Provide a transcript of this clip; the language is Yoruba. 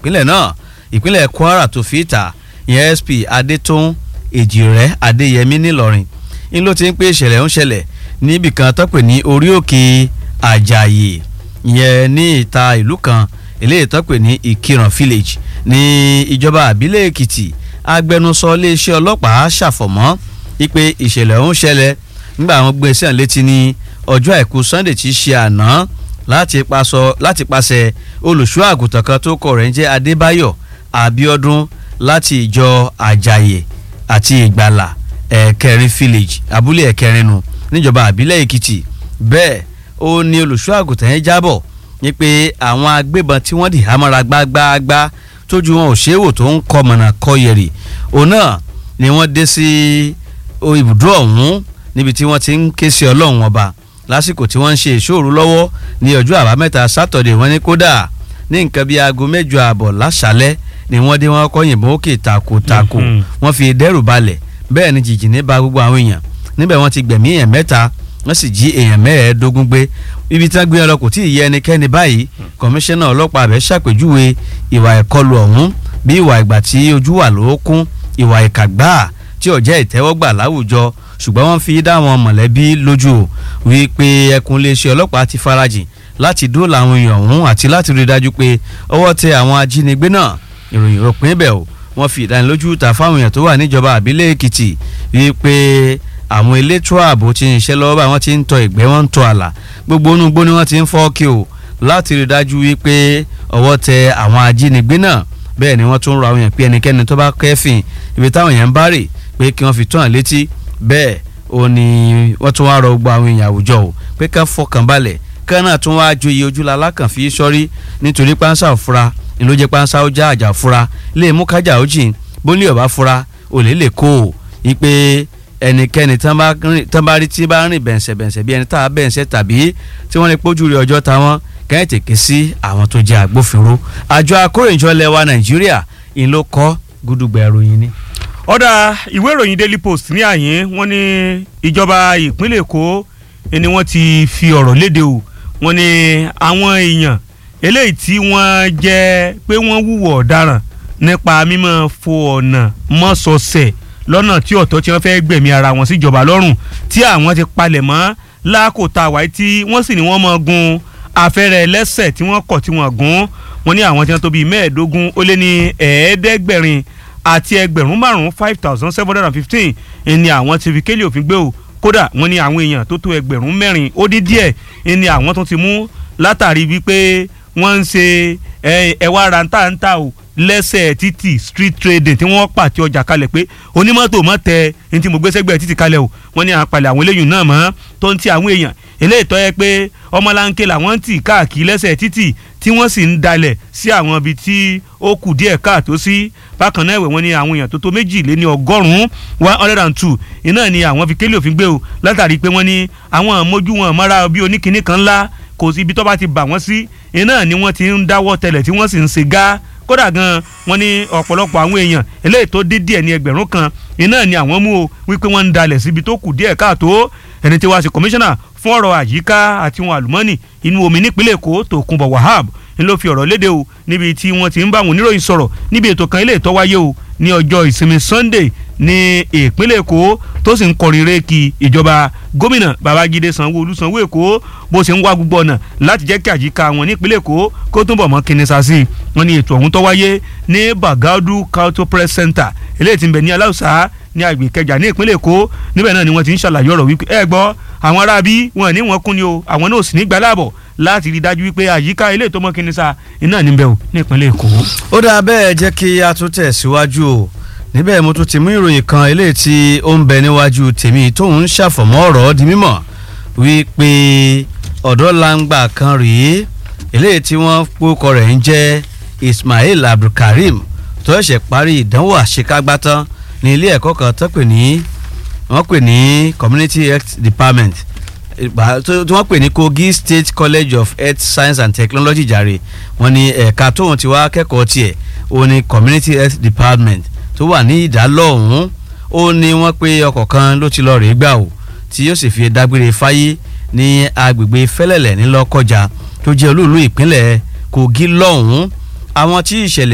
ìpínlẹ̀ náà ìpínlẹ̀ Kwara tó fi ìta ìyẹn SP Adétún Èjìrẹ́ Adéyẹmí nílọrin ń ló ti ń pé ìṣẹ̀lẹ̀ ń ṣẹlẹ̀ níbìkan tó pè ní orí òkè Àjàyè ìyẹn ní ìta ìlú kan eléyìí tó pè ní Ìkìràn village ní ìjọba àbílẹ̀ Èkìtì agbẹnusọ iléeṣẹ́ ọlọ́pàá ṣàfọ̀mọ́ wípé ìṣẹ̀lẹ̀ ọ̀hún ṣẹlẹ̀ nígbà àwọn gbé sí àlétí ní ọjọ́ àìkú Sunday tí í ṣe àná láti paṣọ láti pàṣẹ olùṣọ́ àgùntàn kan tó kọ rẹ̀ ń jẹ́ Adébáyọ̀ Abíọ́dún láti ìjọ Àjàyè àti Ìgbàlà ẹ̀kẹrin village abúlé ẹ̀kẹrin nù níjọba àbílẹ̀ Èkìtì bẹ́ẹ̀ ó ní olùṣọ́ àgùntàn yẹn jábọ̀ ní pé àwọn agbébọn tí wọ́n dì hámọ́ra gbágbáágbá tójú wọn ò ṣeé wò tó ń kọ mọ̀nà kọ yẹ̀rì òun náà ni wọ́n dé sí ibùdó ọ̀hún níbi tí wọ́n ti ń ké sí ọlọ́run ọba lásìkò tí wọ́n ń ṣe ìṣòro lọ́wọ́ ní ọjọ́ àbámẹ́ta sátọ̀dẹ̀ wọ́n ní kódà ní nǹkan bíi aago mẹ́jọ ààbọ̀ láṣálẹ́ ni wọ́n dé wọ́n kọ́ yìnbọn òkè takotako wọ́n fi dẹ́rù balẹ̀ bẹ́ẹ̀ ni jìjìnnì ba gbogbo àwọn èèyàn níbẹ̀ wọ́n ti gbẹ̀mí èèyàn mẹ́ta wọ́n sì jí èèyàn mẹ́ẹ̀ẹ́dógún gbé ibi tí wọ́n gbé ọlọ́kùn tí ì yẹ ẹnikẹ́ni báyìí kọmíṣánná ọlọ́pàá abẹ́ ṣàpèjúwe ìwà ìkọlù ọ̀hún bí ìwà ìgbà tí ojú wà lóókún ìwà ìkàgbá tí ó jẹ́ ìtẹ́wọ́gbà láwùjọ ṣùgbọ́n wọ́n fi dá àwọn mọ̀lẹ́bí lójú wípé ẹkùn iléeṣẹ́ ọlọ́pàá ti farajìn láti dóòlà àwọn èèyàn ọ̀hún àti láti rí i dájú pé ọwọ́ tẹ àwọn ajínigbé náà ìròyìn òpin ibẹ̀ o wọ́n fi ìdánilójú ta fáwọn èèyàn tó wà níjọba àbílẹ̀ Èkìtì wípé àwọn elétò ààbò ti ń ṣiṣẹ́ lọ́wọ́ báyìí wọ́n ti ń tọ ìgbẹ́ wọ́n ń tọ àlà gbogbo onúgbó ni wọ́n ti ń fọ́ kí o láti rí i dájú wípé ọwọ́ tẹ àwọn ajínigbé náà bẹ́ẹ̀ ni wọ́n tún rọ àwọn èèyàn pé ẹnikẹ́ni tó bá kẹ́fìn ibi táwọn èèyàn ń bá rè pé kí wọ́n fi tó hàn létí bẹ́ẹ̀ ó ní wọ́n tún wá rọ gbogbo àwọn èèyàn àwùjọ o pé ká fọkàn balẹ̀ ká náà tún wá joyè ojúla lákàn fi sọ́rí nítorí pánsá òfura ni ló jẹ́ pánsá ó já àjà fura lè mú kájà ó jìn bólú ọ̀bá fura olè lè kó o ipe ẹnikẹ́ni tán bá rí tí bá rìn bẹ̀ǹsẹ̀bẹ̀ǹsẹ̀ bí ẹni tá a bẹ̀ǹsẹ̀ tàbí tí wọ́n lè pójú rí ọjọ́ táwọn kẹ́hìn tèké sí àwọn tó jẹ́ agbófinró àjọ akóròyìnjọ lẹwa nàìjíríà ìyẹn ló kọ́ gúdúgbà ìròyìn ni. ọ̀dà ìwé ìròyìn daily post ní àyín wọ́n ní ìjọba ìpínlẹ̀ èkó ni wọ́n ti fi ọ̀rọ̀ léde o wọ́n ní àwọn èèyàn eléyìí tí wọ́n jẹ́ pé wọ́n wúwọ̀ ọ̀daràn nípa mímọ́ fo ọ̀nà mọ́sọ̀ọ̀sẹ̀ lọ́nà tí ọ̀tọ̀ tí wọ́n fẹ́ gbẹ̀mí ara wọn síjọba lọ́rùn tí àwọn ti palẹ̀ mọ́ lákòótá wáyé tí wọ́n sì ní wọ́n mọ́ gun afẹ́rẹ́ ẹlẹ́sẹ̀ tí wọ́n kọ̀ tí wọ́n gún wọ́n ní àwọn tí wọ́n tó bíi mẹ́ẹ̀ẹ́dógún ó lé ní ẹ̀ẹ́dẹ́gbẹ̀rin àti ẹgbẹ̀rún márùn-ún five thousand seven hundred and fifteen ni àwọn ti fi kélé òfin gbé o kódà wọ́n ní àwọn èèyàn tó tó ẹgbẹ̀rún mẹ́rin ó dín díẹ̀ ni àwọn tó ti mú látàrí wípé wọ́n ń ṣe ẹ̀wà rántàntà o lẹ́sẹ̀ títì street trading tí wọ́n pàtẹ ọjà kalẹ̀ pé onímọ́tò mọ́ tẹ ní tí mo gbé sẹ́gbẹ̀ẹ́ títì kalẹ̀ o wọ́n ní àpàlẹ̀ àwọn eléyìí náà mọ́ tó ń ti àwọn èèyàn eléyìí tọ́ yẹ pé ọmọlanke làwọn ń tì káàkiri lẹ́sẹ̀ títì tí wọ́n sì ń dalẹ̀ sí àwọn ibi tí ó kù díẹ̀ káàtó sí bákan náà ẹ̀wẹ̀ wọ́n ní àwọn èèyàn tó tó méjì lé ní ọgọ́rùn-ún one hundred and two iná ni àwọn fi kélé òfin gbé o látàrí pé wọ́n ní àwọn mójú wọn mọ́ra bí oníkinní kan ńlá kò sí ibi tó bá ti bà wọ́n sí iná ni wọ́n ti ń dáwọ́ tẹlẹ̀ tí wọ́n sì ń ṣe gá kódà gan wọ́n ní ọ̀pọ̀lọpọ̀ àwọn èèyàn eléyìí tó dé díẹ̀ ní ẹgbẹ̀rún kan iná ni àwọn mú o wípé wọ́n ń dalẹ̀ síbi tó kù díẹ̀ káàtó ẹni tí wàá ṣe kọmíṣánná fún ọ̀rọ̀ àyíká àti ohun àlùmọ́ọ́nì inú omi nípínlẹ̀ èkó Tòkunbọ̀ Wahab ń ló fi ọ̀rọ̀ léde o níbi tí wọ́n ti ń bá àwọn oníròyìn sọ̀rọ̀ níbi ètò kan ilé ìtọ́wáyé o ní ọjọ́ ìsinmi Sunday ní ìpínlẹ̀ èkó tó sì ń kọrin réèkì ìjọba gómìnà Babájídé Sanwó-Olú Sanwó Èkó bó ṣe ń wá gbogbo ọ̀nà láti jẹ́ kí àyíká wọn nípínlẹ̀ èkó kó túnbọ̀ mọ́ kínísà sí i wọ́n ní ètò ọ̀hún tó wáyé ní Bagaudu Cultural Press Center eléyìí tí ń bẹ ní Aláùsá ní agbègbè Ìkẹjà ní ìpínlẹ̀ èkó níbẹ̀ náà ni wọ́n ti ń ṣàlàyé ọ̀rọ̀ wípé ẹ gbọ́ àwọn aráabí wọn ní wọn kún ni o àwọn náà sì ní gbàláàbọ̀ láti rí i dájú wípé àyíká ilé ìtọ́mọ́ kínísà iná níbẹ̀ o ní ìpínlẹ̀ èkó. ó dáa bẹ́ẹ̀ jẹ́ kí a tún tẹ̀ síwájú o níbẹ̀ mo tún ti mú ìròyìn kan eléyìí tí ó ń bẹ níwájú tèmi tóun ń ṣàfọ̀mọ́ ọ̀rọ̀ di mímọ̀ wípé ọ̀dọ́ langba kan rèé eléyìí tí wọ́n pòkọ rẹ̀ ń jẹ́ Ismail Abdulkareem tó ṣẹ̀ṣẹ̀ parí ìdánwò àṣekágbá tán ní ilé ẹ̀kọ́ kan tó pè ní wọ́n pè ní Community Health Department tí wọ́n pè ní Kogi State College of Health Science and Technology jàre wọ́n ní ẹ̀ka tóun ti wá kẹ́kọ̀ọ́ tiẹ̀ òun ní Community Health Department tó wà ní ìdálọ́ọ̀hún ó ní wọ́n pé ọkọ̀ kan ló ti lọ rèé gbà ó tí yóò sì fi dágbére fáyé ní agbègbè fẹ́lẹ́lẹ̀ ńlọ́kọjà tó jẹ́ olúùlú ìpínlẹ̀ Kogi lọ́hùn-ún àwọn tí ìṣẹ̀lẹ̀